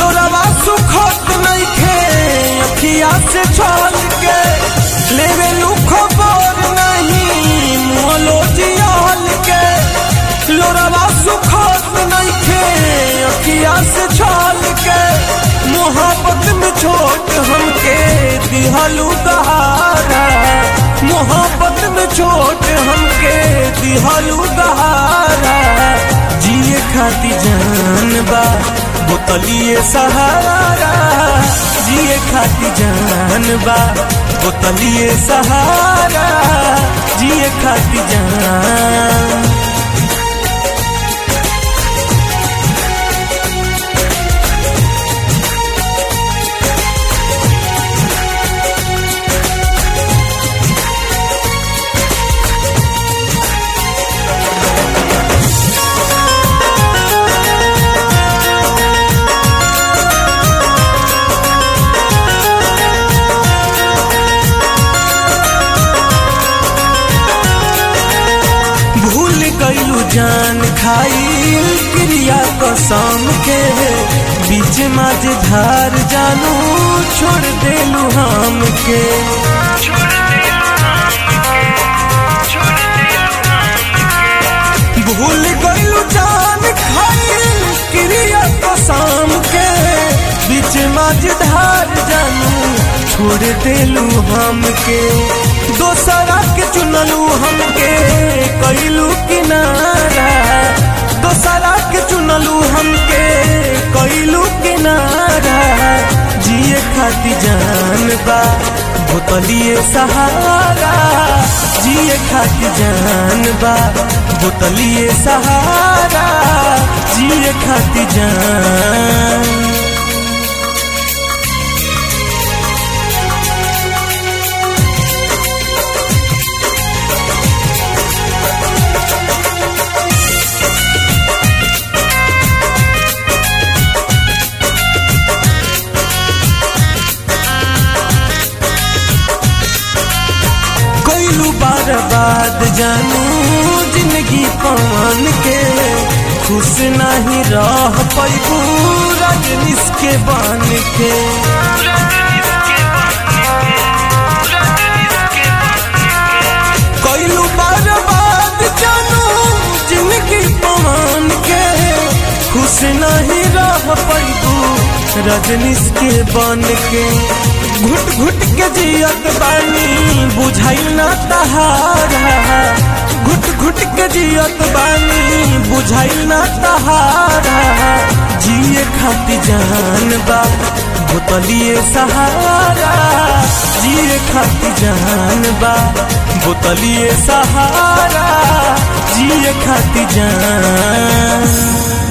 लोरवा सुखत नइखे अखिया से छल के लेवे खबर नहीं मोलो जियाल के लोरवा सुखत नइखे अखिया से छल के मोहब्बत में छोट हमके दिहलू दहारा मोहब्बत में छोट हमके दिहलू दहारा जिए खाती जान बा बोतलिए सहारा जिए खाती जान बा बोतलिए सहारा जिए खाती जान भूल गईलू जान खाइल क्रिया कसम के बीच माझ धार जानू छोड़ देलू हम के भूल गईलू जान खाइल क्रिया कसम के बीच माझ धार जानू छोड़ देलू हम के दोसरा के चुनलू हमके कैलू किनारा दोसरा के चुनलू हमके कैलू किनारा जिए खाती जान बा बोतलिए सहारा जिए खाती जान बा बोतलिए सहारा जिए खाती जान कैलू बर्बाद जानू जिंदगी पवन के खुश नहीं रह पैबू रजनीश के बन के कैलू बर्बाद जानू जिंदगी पवन के खुश नहीं रह पैबू रजनीश के बन के घुट घुट के जियत बानी बुझाइल ना तहारा घुट घुट के जियत बानी बुझाइल ना तहारा जिए खाती जान बा बोतलिए सहारा जिए खाती जान बा बोतलिए सहारा जिए खाती जान